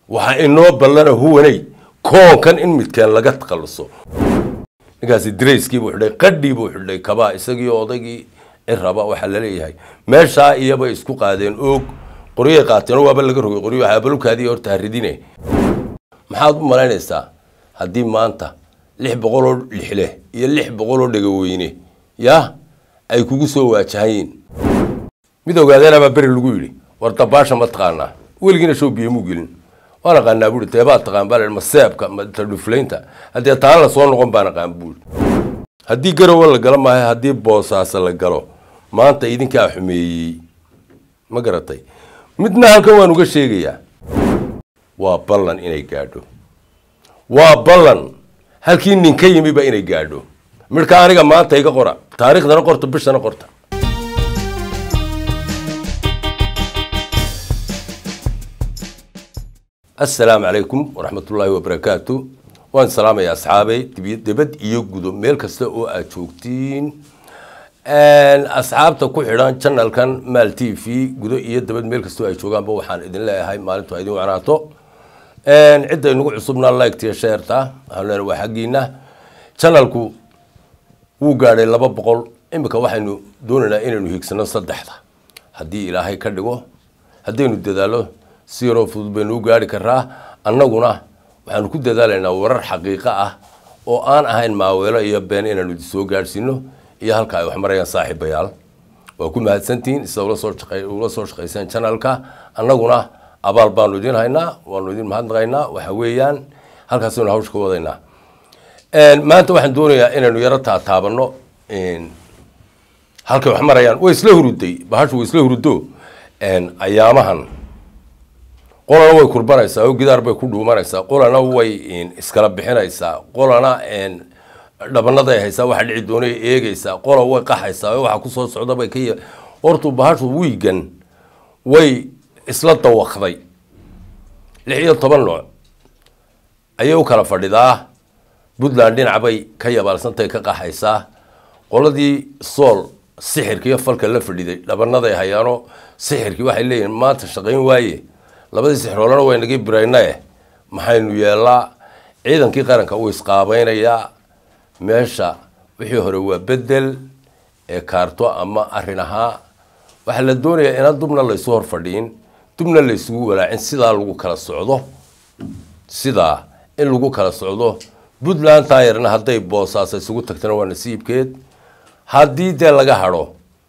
waxaa inoo ballana huwanay koonkan in midkeen laga takhalluso ninkaasi darayskii buu xidhay qadhii buu xidhay kabaa isagii odaygii ciraba waxaa laleeyahay meeshaa iyabay isku qaadeen oog qoryay qaateen oo waaba laga rogay qoryo waxaa balugkaadii horta haridine maxaad u malaynaysaa haddii maanta lix boqol oo lixleh iyo lix boqol oo dhegaweyne yaa ay kugu soo waajahayiin mid ogaadeenabaa beri lagu yidhi war dabaasha ma taqaanaa weligiina show biyo muu gelin waan aqaanaa buui deebaad taqaan baa ma seebka ma tadhuflaynta haddee taan la soo noqon baan aqaan buui haddii garowa la galo maaha haddii boosaasa la galo maanta idinkaa xumeeyey ma garatay midna halkan waan uga sheegayaa waa ballan inay gaadho waa ballan halkii nin ka yimi ba inay gaadho midhka aniga maanta iga qora taariikhdana qorta bishana qorta assalaamu calaykum waraxmatullaahi wabarakaatu waan salaamaya asxaabey dibad iyo gudo meel kasta oo aad joogtiin asxaabta ku xidhan janalkan maal t v gudo iyo dabad meel kastoo ay joogaanba waxaan idin leeyahay maalintu idin wanaato cidda inagu cusubna liketiyo sheerta waxaan leenahay waa xaggiina janalku wuu gaadhay laba boqol imika waxaynu doonaynaa inaynu hiigsano saddexda haddii ilaahay ka dhigo haddaynu dadaalo si yaroo fudud baynu u gaari karaa annaguna waxaanu ku dadaalaynaa warar xaqiiqo ah oo aan ahayn maaweelo iyo been inaanu soo gaadhsiino iyo halka ay wax marayaan saaxiibayaal waa ku mahadsantihiin sida ula soo ula soo shaqayseen janalka annaguna abaal baanu idin haynaa waanu idin mahadnaqaynaa waxa weeyaan halkaasaynu hawsha ka wadaynaa maanta waxaan doonayaa inaynu yaro taataabano halkay wax marayaan way isla huruday bahashu way isla hurudo ayaamahan qolana way kurbanaysaa oo gidaar bay ku dhuumanaysaa qolana way iskala bixinaysaa qolana dhabanaday haysaa waxa dhici doonay eegaysaa qola way qaxaysaa oo waxa kusoo socda bay ka hortu bahashu wiigan way isla dawaqday lix iyo toban nooc ayay u kala fadhidaa puntland dhinac bay ka yabaalsantay ka qaxaysaa qoladii sool sixirka iyo falka la fadhiday dhabanaday hayaano sixirkii waxay leeyihin maanta shaqayn waaye labadii sixroolana way nagii biraynae maxaynu yeelaa ciidankii qaranka uu isqaabaynayaa meesha wixii hore waa bedel ee kaarto ama arin ahaa waxaa la doonayaa inaan dubna laysu hor fadhiin dubna laysugu walaacin sidaa lagu kala socdo sidaa in lagu kala socdo puntland taayarna hadday boosaasa isugu tagtana waa nasiibkeed haddii dee laga hadho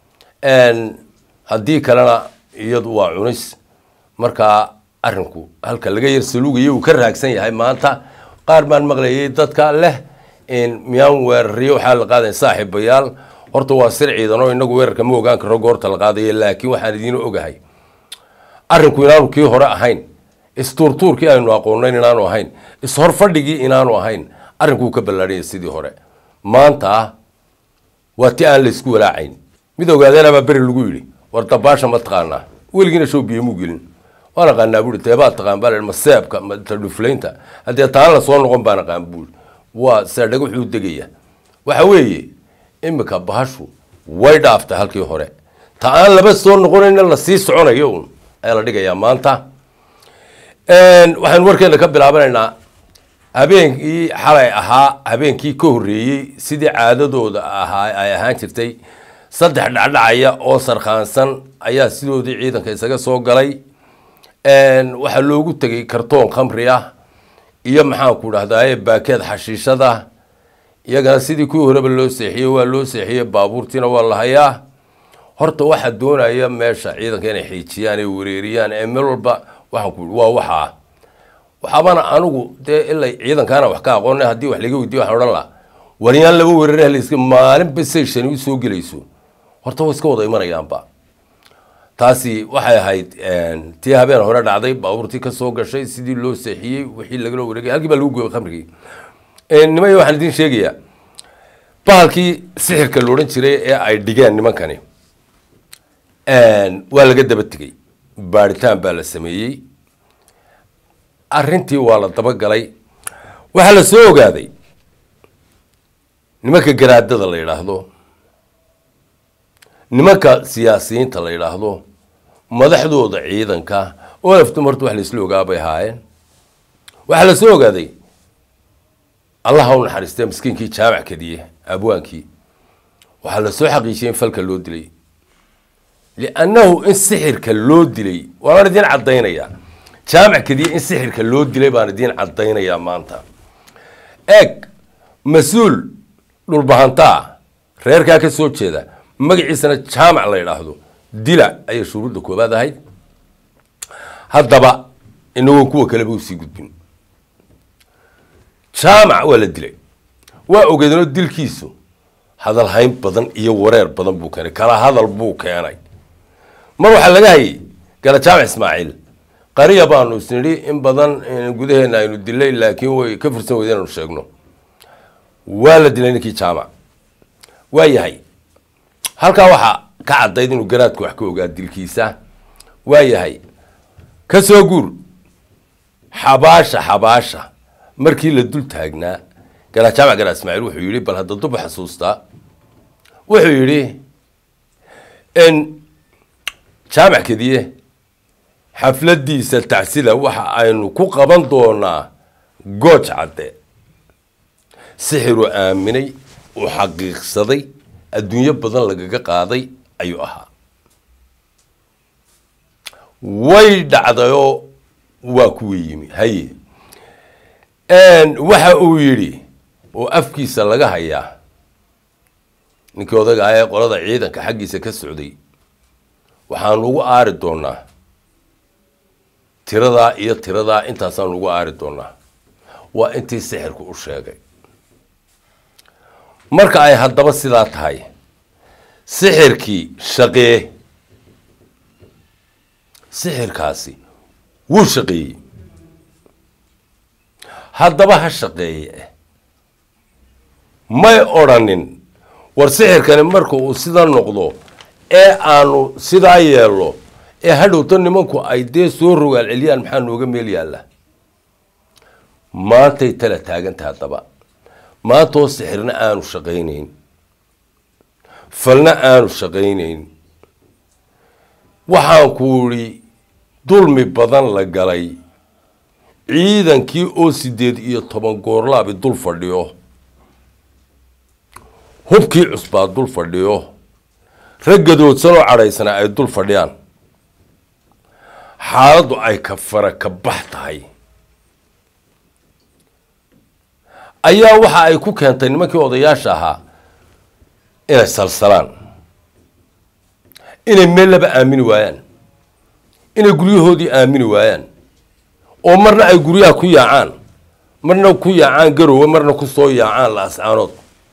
haddii kalena iyadu waa cunis markaa arinku halka laga yar saluugaya uu ka raagsan yahay maanta qaar baan maqlayay dadka leh miyaan weerariyo waxaa la qaadaya saaxiibayaal horta waa sir ciidan oo inagu weerarka ma ogaan karo goorta la qaadaya laakiin waxaan idiin ogahay arinku inaanu kii hore ahayn istuurtuurkii aynu aqoonayn inaanu ahayn ishorfadhigii inaanu ahayn arrinkuu ka ballaadhanya sidii hore maanta waa ti aan laysku walaacayn mid ogaadeenabaa beri lagu yidhi war dabaasha ma taqaanaa weligiina show biyo muu gelin waan aqaanaa buui deebaad taqaan baa ma seebka ma tadhuflaynta haddee taan la soo noqon baan aqaan buui waa seedhaga wuxuu degaya waxa weeye imika bahashu way dhaaftay halkii hore ta aan laba soo noqonayna lasii soconayo un ayaa la dhigayaa maanta waxaynu warkeena ka bilaabanaynaa habeenkii xalay ahaa habeenkii ka horreeyey sidii caadadooda ahaa ay ahaan jirtay saddex dhacdhacaya oo sarkhaansan ayaa sidoodii ciidanka isaga soo galay waxaa loogu tegay kartoon khamri ah iyo maxaanku dhahdaye baakeed xashiishada iyagana sidii kuwii horeba loo seexiyey waa loo seexiyey baabuurtiina waa la hayaa horta waxaa doonaya meesha ciidanka inay xiijiyaan ay wareeriyaan ee meel walba waxaan ku waa waxaa waxaabana anigu dee ilay ciidankaana wax ka aqoona haddii wax laga weydiyo waxaan odhan laha waryaan laba weerare layska maalinba say shani u soo gelayso horta way iska wada imanayaanba taasi waxay ahayd tii habeen hore dhacday baabuurtii kasoo gashay sidii loo seexiyey wixii lagala wareegay halkii baa lagu gooyay khamrigii nimaya waxaan idiin sheegayaa bahalkii sixirka la odhan jiray ee ay dhigeen nimankani waa laga daba tegey baaritaan baa la sameeyey arrintii waa la dabagalay waxaa la soo ogaaday nimanka garaadada la yidhaahdo nimanka siyaasiyiinta la yidhaahdo madaxdooda ciidanka oo laftum horta wax laisla ogaa bay ahaayeen waxaa la soo ogaaday allah ha u naxariistee miskiinkii jaamac kadiye abwaankii waxaa la soo xaqiijiyay in falka loo dilay liannahu in sixirka loo dilay waanaan idiin caddaynayaa jaamac kadiye in sixirka loo dilay baan idiin caddaynayaa maanta eeg mas-uul dhulbahantaa reerkaa ka soo jeeda magaciisana jaamac la yidhaahdo dila ayay shuruudda koobaad ahayd haddaba inagoon kuwa kaleba usii gudbin jaamac waa la dilay waa ogeednoo dilkiisu hadal hayn badan iyo wareer badan buu keenay kala hadal buu keenay mar waxaa laga hayay gala jaamac ismaaciil qariya baanu isnidhi in badan gudaheena aynu dilay laakiin way ka fursan weyda inanu sheegno waa la dilay ninkii jaamac waa yahay halkaa waxaa ka caddayd inuu garaadku wax ka ogaa dilkiisa waa yahay ka soo guur xabaasha xabaasha markii la dul taagnaa garaa jaamac garaa ismaaciil wuxuu yidhi bal hadda duba xasuustaa wuxuu yidhi in jaamac kediye xafladiisa tacsida waxa aynu ku qaban doonaa gooj cadde sixiruu aaminay uu xaqiiqsaday adduunyo badan lagaga qaaday ayuu ahaa way dhacdayoo waa kuwii yimi haye waxa uu yidhi oo afkiisa laga hayaa ninkii odaga ah ee qolada ciidanka xaggiisa ka socday waxaanu ugu aari doonaa tiradaa iyo tiradaa intaasaanu ugu aari doonaa waa intii sixirku u sheegay marka ay haddaba sidaa tahay sixirkii shaqee sixirkaasi wuu shaqeeyey haddaba ha shaqeeye may odrhanin war sixirkani marka uu sida noqdo ee aanu sidaa yeelno ee hadhowto nimanku ay dee soo rogaal celiyaan maxaa nooga meel yaalla maantay tala taaganta haddaba maantoo sixirna aanu shaqaynayn falna aanu shaqaynayn waxaan ku idhi dulmi badan la galay ciidankii oo sideed iyo toban goorlaabi dul fadhiyo hubkii cusbaa dul fadhiyo raggadoodsanoo cadhaysana ay dul fadhiyaan xaaladdu ay ka fara ka bax tahay ayaa waxa ay ku keentay nimankii odayaasha ahaa inay salsalaan inay meel laba aamini waayaan inay guryahoodii aamini waayaan oo marna ay guryaha ku yaacaan marna ku yaacaan garowe marna ku soo yaacaan laascaanood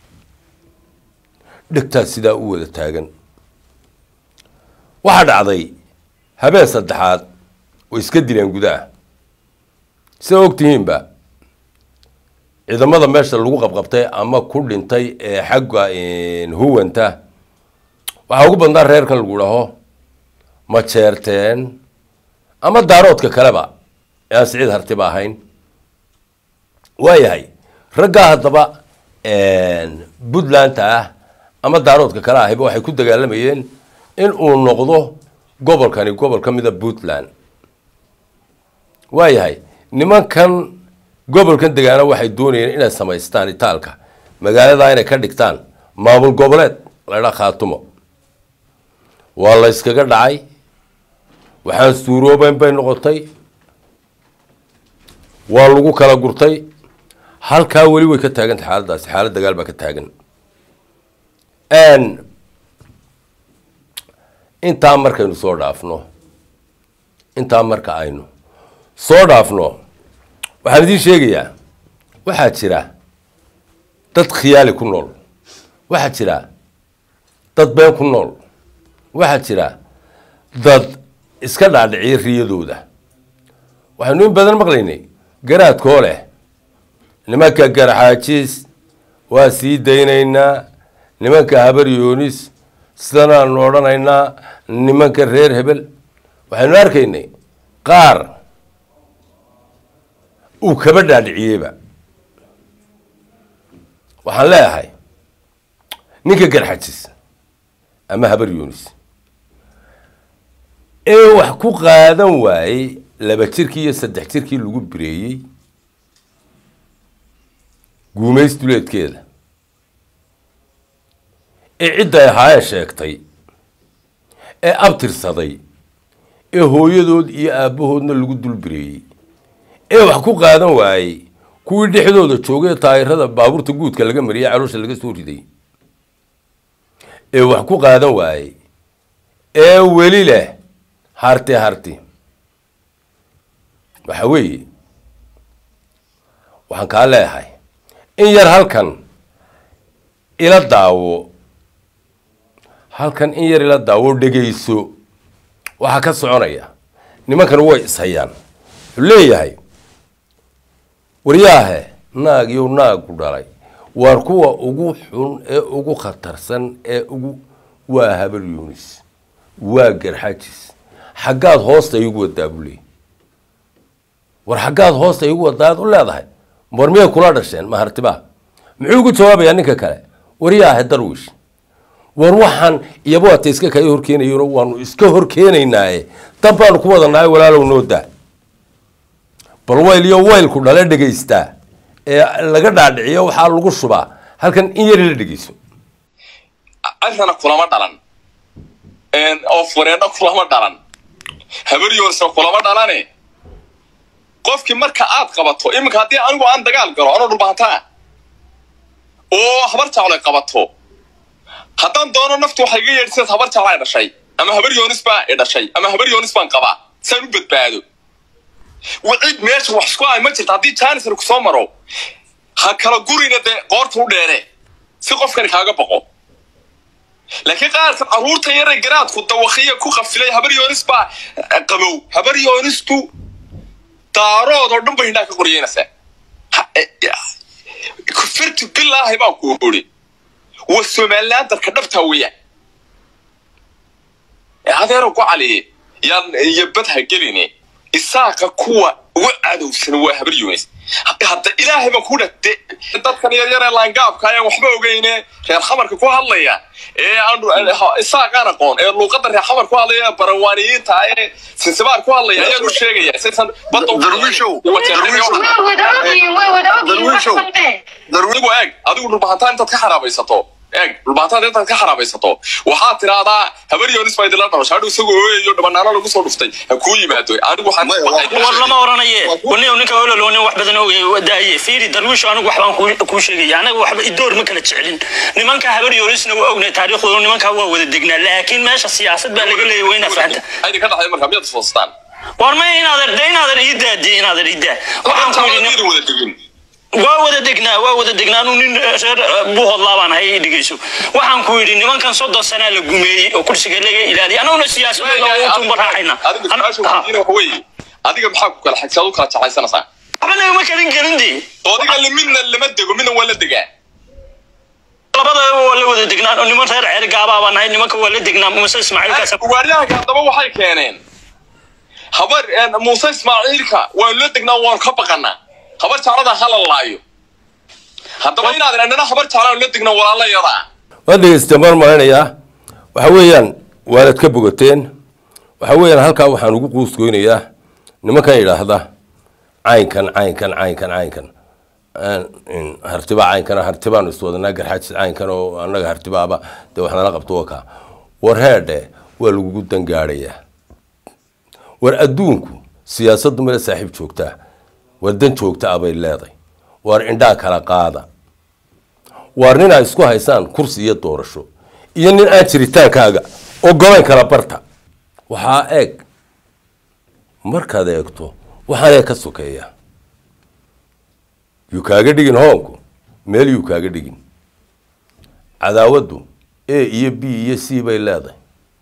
dhegtaas sidaa u wada taagan waxaa dhacday habeen saddexaad way iska dileen gudaha sida og tihiinba ciidamada meesha lagu qabqabtay ama ku dhintay ee xagga huwanta waxaa ugu badnaa reerkan lagu dhaho ma jeerteen ama daaroodka kaleba ee aan siciid hartiba ahayn waayahay raggaa haddaba puntlandta ah ama daaroodka kale ahiba waxay ku dagaalamayeen in uu noqdo gobolkani gobol ka mida puntland waayahay nimankan gobolkan degaana waxay doonayeen inay samaystaan itaalka magaaladaa inay ka dhigtaan maamul goboleed laydhaa khaatumo waa la yskaga dhacay waxaan suuroobeyn bay noqotay waa lagu kala gurtay halkaa weli way ka taagantay xaaladaasi xaalad dagaal baa ka taagan intaa markaynu soo dhaafno intaa marka aynu soo dhaafno waxaan idiin sheegayaa waxaa jira dad khiyaali ku nool waxaa jira dad been ku nool waxaa jira dad iska dhaadhiciya riyadooda waxaynu in badan maqlaynay garaadkoo leh nimanka garxaajiis waa sii daynaynaa nimanka habar yoonis sidanaanu odhanaynaa nimanka reer hebel waxaynu arkaynay qaar uu kaba dhaadhiciyeyba waxaan leeyahay ninka garxajis ama habar yunis ee wax ku qaadan waayey laba jirkii iyo saddex jirkii lagu bireeyey guumays duleedkeeda ee cidday ahaayeen sheegtay ee abtirsaday ee hooyadood iyo aabbahoodna lagu dulbireeyey ee wax ku qaadan waayey kuwii dhexdooda joogay taayirada baabuurta guudka laga mariyay caloosha laga soo riday ee wax ku qaadan waayey ee weli leh harti harti waxa weeye waxaan kaa leeyahay in yar halkan ila daawo halkan in yar ila daawo dhegayso waxaa ka soconaya nimankan way ishayaan wuxuu leeyahay waryaahe naag iyo naagu dhalay waar kuwa ugu xun ee ugu khatarsan ee ugu waa habal yunis waa garxajis xaggaad hoosta igu wadaa buu leeyay war xaggaad hoosta igu wadaad u leedahay war miyay kula dhasheen mahartibaa muxuu ugu jawaabayaa ninka kale waryaahe darwish war waxaan iyaba waata iska kaya horkeenayo waanu iska horkeenaynaaye dab baanu ku wadanahay walaalow noo daa bal wayl iyo waylku dhale dhegaystaa ee laga dhaadhiciyo waxaa lagu shubaa halkan in yari la dhegeyso arrintana kulama dhalan oo fureedho kulama dhalan habaryoorsna kulama dhalane qofkii marka aad qabato iminka haddii anigu aan dagaal galo anoo dhulbahantaa oo habar jaclo qabato haddaan doono naftu waxay iga yeedhsidaas habar jaclaa dhashay ama habar yoonis baa i dhashay ama habar yoonis baan qabaa saan u badbaado wicid meesha wax isku ay ma jirta haddii janisar ku soo maro ha kala gurina dee qoorta u dheere si qofkani kaaga baqo laakiin qaarkan carruurta yare garaadku dawakiya ku qafilay habar yoonis baa qabow habar yoonistu daarood oo dhan bay hindhaa ka qoryeynaysaa kufirtu bilaahi baan ku uri waa somaliland dalka dhabtaa weeyaan adeero ku caliye yaan iyo badha geline isaaqa kuwa uga cadowsan waa habar yoonis hadda ilaahay baan ku dhate dadkan yaryar ee laangaabka ayaan waxba ogeyne reer khamarka ku hadlaya ee isaaqaan aqoon ee luuqada reer khamar ku hadlaya barawaaniyiinta ee sinsibaar ku hadlaya ayaan u sheegaya saysan adigu eeg adigu dhulbahantaan intaad ka xaraabaysato eeg dhulbahantaan intaad ka xaraabaysato waxaad tiraahdaa habar yoonis baa idinla dhalasho hadhow isagoo ooyayo dhabanaano lagu soo dhuftay ha kuu yimaado anigu war lama oranaye wani ninka ololo nin wax badan ogay daaye fiiri darwiisho anigu waxbaan kuu sheegaya anaga waxba idoor ma kala jecelin nimanka habar yoonisna waa ognay taariikhdooda nimankaa waa wada degnaa laakiin meesha siyaasad baa laga leeyay waa inaad fahanta aydi ka dhaxday marka miyaad foostaan war ma inaadan de inaadan ii daadi inaadan ii daa waxaan ku yidhi wada degin waa wada degnaa waa wada degnaa anuu nin reer buuhodlaa baan ahay dhegeyso waxaan ku yidhi nimankan soddon sanaa la gumeeyey oo kursiga laga ilaaliya annaguna siyaasadooda u tumba raacayna adiga maxaa ku kala xagsaad u kala jeclaysanaysaa waxba nagama kalin gelin dee oodiga midna lama dego midna waa la degaa labadaba waa la wada degnaa oo niman reer ceer gaabaa baan ahay nimanka waa la degnaa muuse ismaaciilkaas ugaaryahanka haddaba waxay keeneen habar muuse ismaaciilka waanu la degnaa waanu ka baqanaa habar jeclada hala laayo haddaba inaad annana habar jeclaan la degna walaalayada waad dhegeysteen baan malaynayaa waxa weeyaan waanad ka bogateen waxa weeyaan halkaa waxaan ugu quusgoynayaa nimankan yidhaahda caynkan caynkan caynkan caynkan hartiba caynkana hartibaanu iswadanaa garxaajis caynkan oo annaga hartibaaba dee wax nala qabto waka war heedhe waa lagugu dangaadhayaa war adduunku siyaasaddu male saaxiib joogtaa war dan joogta ah bay leeday waar indhaa kala qaada waar nin ay isku haysaan kursi iyo doorasho iyo nin aan jiritaankaaga oo gobayn kala barta waxaa eeg markaad eegto waxaanee ka sokeeya yuu kaaga dhigin hoonku meel yuu kaaga dhigin cadaawaddu a iyo b iyo c bay leedahay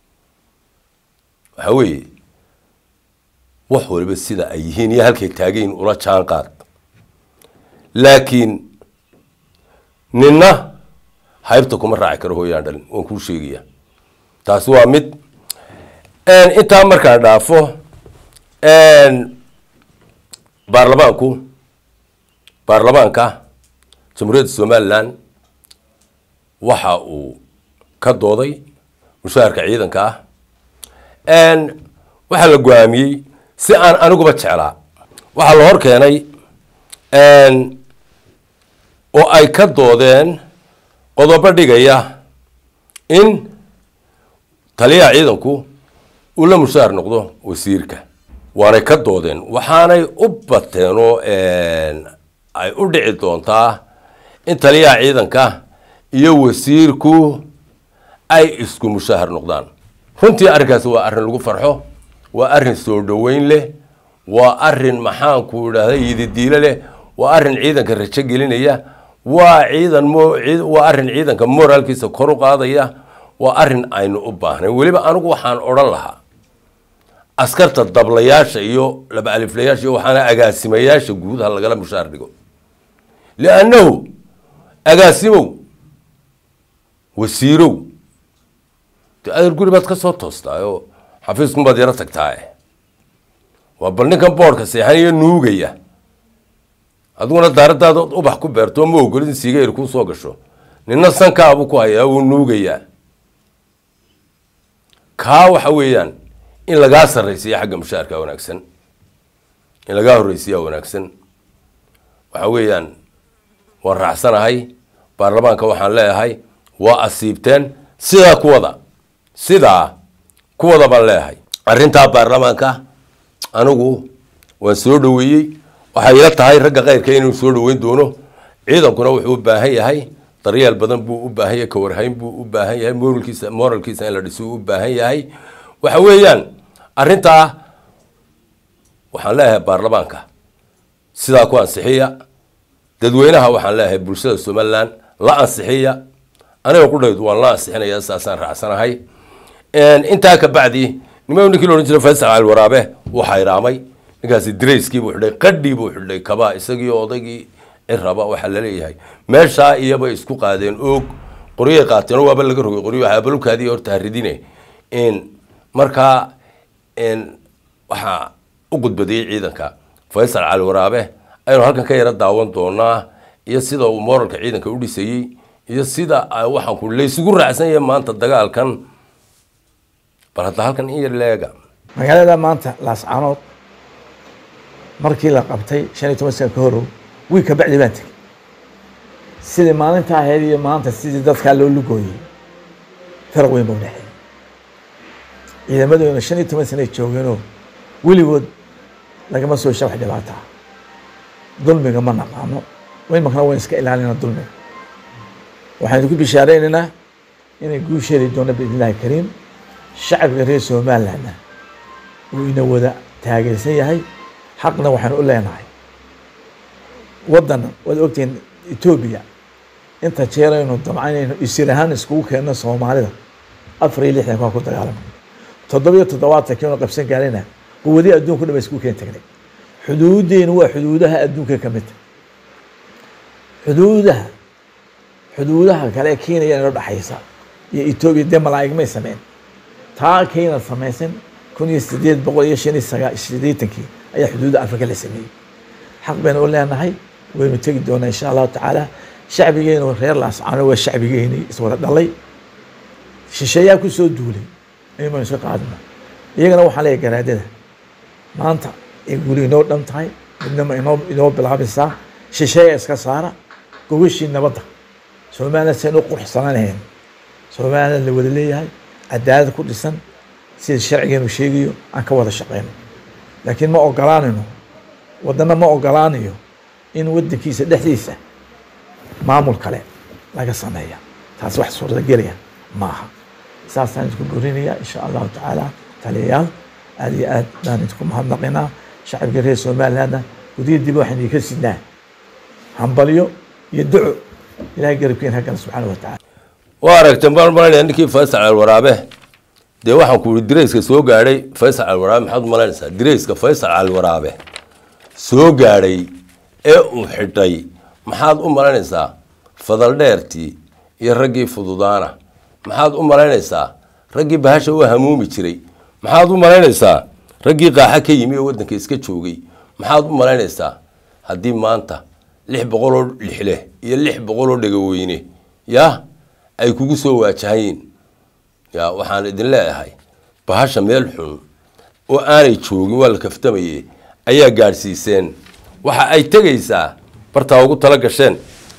waxa weeye wax waliba sida ay yihiin iyo halkay taagayin ula jaan qaad laakiin ninna haybta kuma raaci karo hooyaan dhalin waan kuu sheegaya taasi waa mid intaa markaan dhaafo baarlamaanku baarlamaanka jamhuuriyadda somalilan waxa uu ka dooday mushaharka ciidanka ah waxaa la go-aamiyey si aan aniguba jeclaa waxaa la hor keenay oo ay ka doodeen qodobo dhigaya in taliyaha ciidanku uu la mushaar noqdo wasiirka waanay ka doodeen waxaanay u bateen oo ay u dhici doontaa in taliyaha ciidanka iyo wasiirku ay isku mushaahar noqdaan runtii arrinkaasi waa arrin lagu farxo waa arrin soo dhoweyn leh waa arrin maxaanku idhahda yididiile leh waa arrin ciidanka rajo gelinaya waa ciidan waa arrin ciidanka moraalkiisa kor u qaadaya waa arrin aynu u baahnayn weliba anigu waxaan odhan lahaa askarta dablayaasha iyo laba aliflayaasha iyo waxaana agaasimayaasha guud ha lagala mushaar dhigo liannahu agaasimow wasiirow de adeer guri baad ka soo toostaayoo xafiiskun baad yaro tagtaaye waa bal ninkan boodhka seexanaya nuugaya adiguna daaradaada ubax ku beerto ma ogolid in sigeyr kuu soo gasho nina sankaabu ku hayaa wuu nuugayaa kaa waxa weeyaan in lagaa sarraysiya xagga mushaarka wanaagsan in lagaa horreysiyaa wanaagsan waxa weeyaan waan raacsanahay baarlamaanka waxaan leeyahay waa asiibteen sidaa kuwada sidaa kuwada baan leeyahay arrintaa baarlamaanka anigu waan soo dhoweeyey waxay ila tahay ragga keyrka inuu soo dhoweyn doono ciidankuna wuxuu u baahan yahay daryeel badan buu u baahan yahay kawarhayn buu u baahan yahay moralkiisa moralkiisa in la dhiso u baahan yahay waxa weeyaan arrintaa waxaan leeyahay baarlamaanka sidaa ku ansixiya dadweynaha waxaan leeyahay bulshada somaliland la ansixiya aniga qudhaydu waan la ansixinaya saasaan raacsanahay intaa ka bacdi nima ninkii la odhan jiray faysal cali waraabe wuu xayraamay ninkaasi darayskii buu xidhay qadhii buu xidhay kabaa isagii odaygii ciraba waxaa laleeyahay meeshaa iyabay isku qaadeen oog qoryay qaateen oo waaba laga rogay qoryo waxaa balubkaadii horta haridine markaa waxaa u gudbadiyey ciidanka faysal cali waraabe aynu halkan ka yaro daawan doonaa iyo sida uu moralka ciidanka u dhisayey iyo sida waxaan ku laysugu raacsan yahay maanta dagaalkan bal hadda halkan in yar leega magaalada maanta laascaanood markii la qabtay shan iyo toban sana ka horow wiil ka bacdi baan tegey sidii maalinta ahayd iyo maanta sidii dadkaa loo lugooyey faraq weyn ba udhexeeyey ciidamadoona shan iyo toban sana joogeenoo weligood lagama soo sha wax dhibaataa dulmiga ma naqaano imakana wayn iska ilaalina dulmiga waxaynu ku bishaareynayna inay guusheedi doona biidn illahi kariim shacabka reer somalilandna uu ina wada taageersan yahay xaqna waxaanu u leenahay waddan waad ogtihiin etoobiya inta jeeraynu damcaynayno isir ahaan iskugu keenno soomaalida afar iyo lixdan kaa ku dagaalamay toddobiyo toddobaatankii qabsan gaarayna quwadii adduunku dhan ba iskugu keen tagnay xuduudeenu waa xuduudaha adduunka ka mid xuduudaha xuduudaha kale ee kenya inoo dhexaysa iyo etoobiya dee malaa'ig may sameyn taa kenya samaysan kun iyo sideed boqol iyo shan iyo sagaa sideetankii ayaa xuduudda afrika la sameeyey xaq baynu u leenahay waynu tegi doonaa insha allahu tacaala shacbigeenu reer laascaano waa shacbigeeni iswada dhalay shisheeyaa ku soo duulay ayun baynu iska qaadina iyagana waxaan leeyahay garaadada maanta ay guli inoo dhan tahay midnama inoo inoo bilaabaysaa shisheeya iska saara gogashii nabadda somaliland saynu u quruxsananahayn somaliland la wada leeyahay cadaalad ku dhisan sida sharcigeenu sheegayo aan ka wada shaqeyno laakiin ma ogolaanayno waddana ma ogolaanayo in waddankiisa dhexdiisa maamul kale laga sameeya taas wax suuragelaya maaha saasaan idinku borinaya insha allahu tacaala taliyayaal aad iyo aad baan idinku mahadnaqinaa shacabka reer somalilandna gudiya dib waxaan idinka sidnaa hambalyo iyo duco ilahay garabkeen haggana subxaana wa tacala waa aragteen baan malanaya ninkii faysal alwaraabe dee waxaan ku ihi dirayska soo gaadhay faysal alwaraabe maxaad umalaynaysaa dirayska faysal alwaraabe soo gaadhay ee uu xidhay maxaad u malaynaysaa fadal dheertii iyo raggii fududaana maxaad u malaynaysaa raggii bahasha u hamuumi jiray maxaad u malaynaysaa raggii qaaxa ka yimi oo waddanka iska joogay maxaad u malaynaysaa haddii maanta lix boqoloo lixleh iyo lix boqoloo dhegaweyne yaa ay kugu soo waajahayiin ya waxaan idin leeyahay bahasha meel xun oo aanay joogin waa la kaftamaye ayaa gaadhsiiseen waxa ay tegaysaa bartaa ugu tala gasheen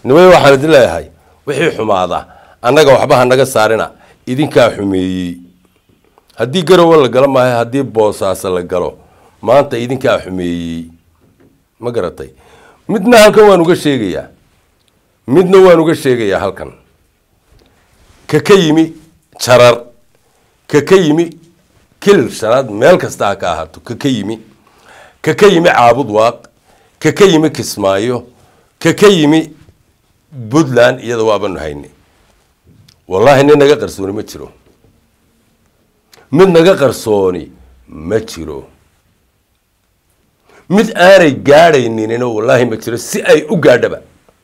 nimay waxaan idin leeyahay wixii xumaada annaga waxba ha naga saarina idinkaa xumeeyey haddii garowe la galo maayo haddii boosaaso la galo maanta idinkaa xumeeyey ma garatay midna halkan waan uga sheegayaa midna waan uga sheegayaa halkan ka ka yimi jarar ka ka yimi kilil shanaad meel kasta ha ka ahaato ka ka yimi ka ka yimi caabud waaq ka ka yimi kismaayo ka ka yimi puntland iyada waabanu hayne wallaahi nin naga qarsooni ma jiro mid naga qarsooni ma jiro mid aanay gaadhayninina wallaahi ma jiro si ay u gaadhaba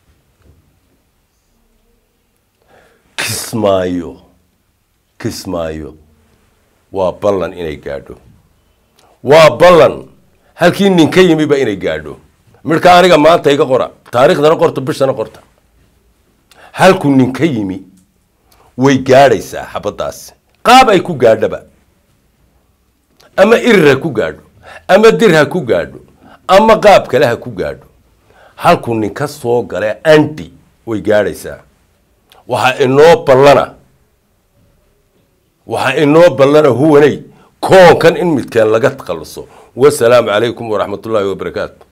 kismaayo kismaayo waa ballan inay gaadho waa ballan halkii nin ka yimiba inay gaadho midhka aniga maanta iga qora taariikhdana qorta bishana qorta halkuu nin ka yimi way gaadhaysaa xabaddaasi qaab ay ku gaadhaba ama irir ha ku gaadho ama dir ha ku gaadho ama qaab kale ha ku gaadho halkuu nin ka soo gale anti way gaadhaysaa waxaa inoo ballana waxaa inoo ballana huwanay koonkan in midkeen laga takhalluso wasalaamu calaykum waraxmatullaahi wabarakaatu